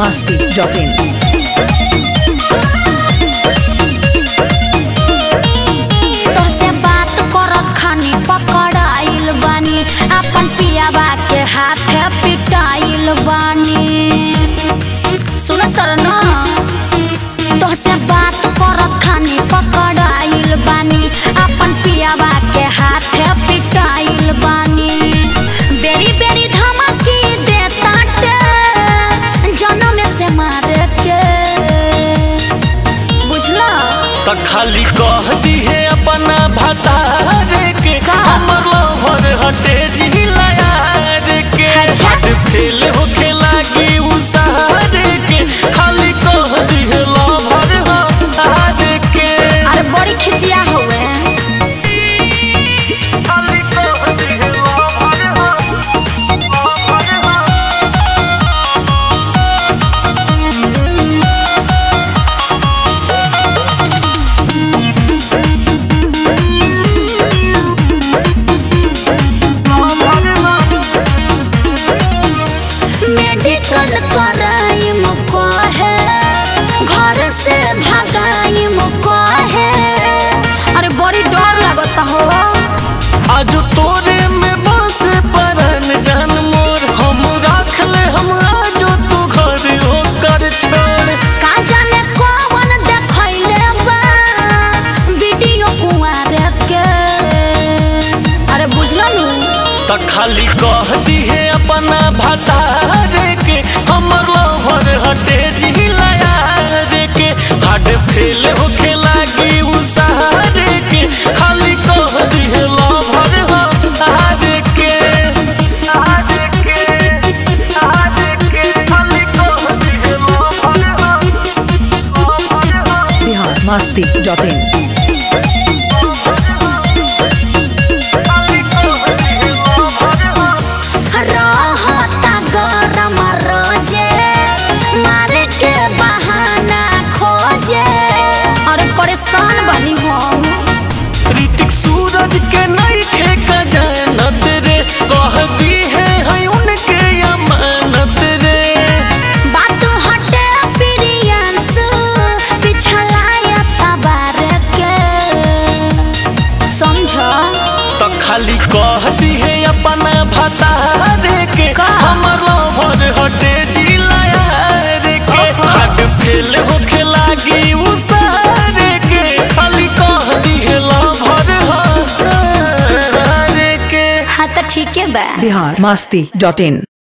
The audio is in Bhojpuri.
masti.in. तोहसे बात करत खानी पकड़ाइल बानी अपन पियाबा के हाथे पिटाइल बानी सुनत तर न तोहसे बात करत खानी पकड़ाइल बानी अपन पियाबा के हाथे पिटाइल बानी बेरी बेरी धमकी देता जनम से मारे के बुझला त खाली कह दी है अपना भतारे के का? हमर लवर हटे जिला यार के अच्छा। हट फेल होखे लागी उसारे के खाली कह दी है लवर हटारे के अरे बड़ी खिसिया हुए खाली कह दी है लवर मेडिकल कराई मुको है घर से भगाई मुको है अरे बड़ी डर लगता हो आज तोरे में बस परन जान मोर हम राख ले हम आज तू घर होकर छोड़ का जाने कौन देखैले बा वीडियो कुआर के अरे बुझलो नु त खाली कह दी है अपना भतारे के हमर लवर हटे जिला यार के हट फेल होखे लागी उसारे के खाली कह दी है लवर हटारे के हटारे के हटारे के खाली कह दी है लवर हटारे Bihar masti.in. रहता गरम रोजे मारे के बहाना खोजे अरे परेशान बनी हम ऋतिक सूरज के नईखे का जानत रे कह दी है है उनके अमानत रे बात हटे प्रियंस पिछलाया तबार के समझ तो खाली कह दी है अपना भतारे के का? हमर लवर हटे जिला यार के हट फेल होखे लागी उसारे के खाली कह दी है लवर हटारे के हाँ तो ठीक है बा Bihar masti.in.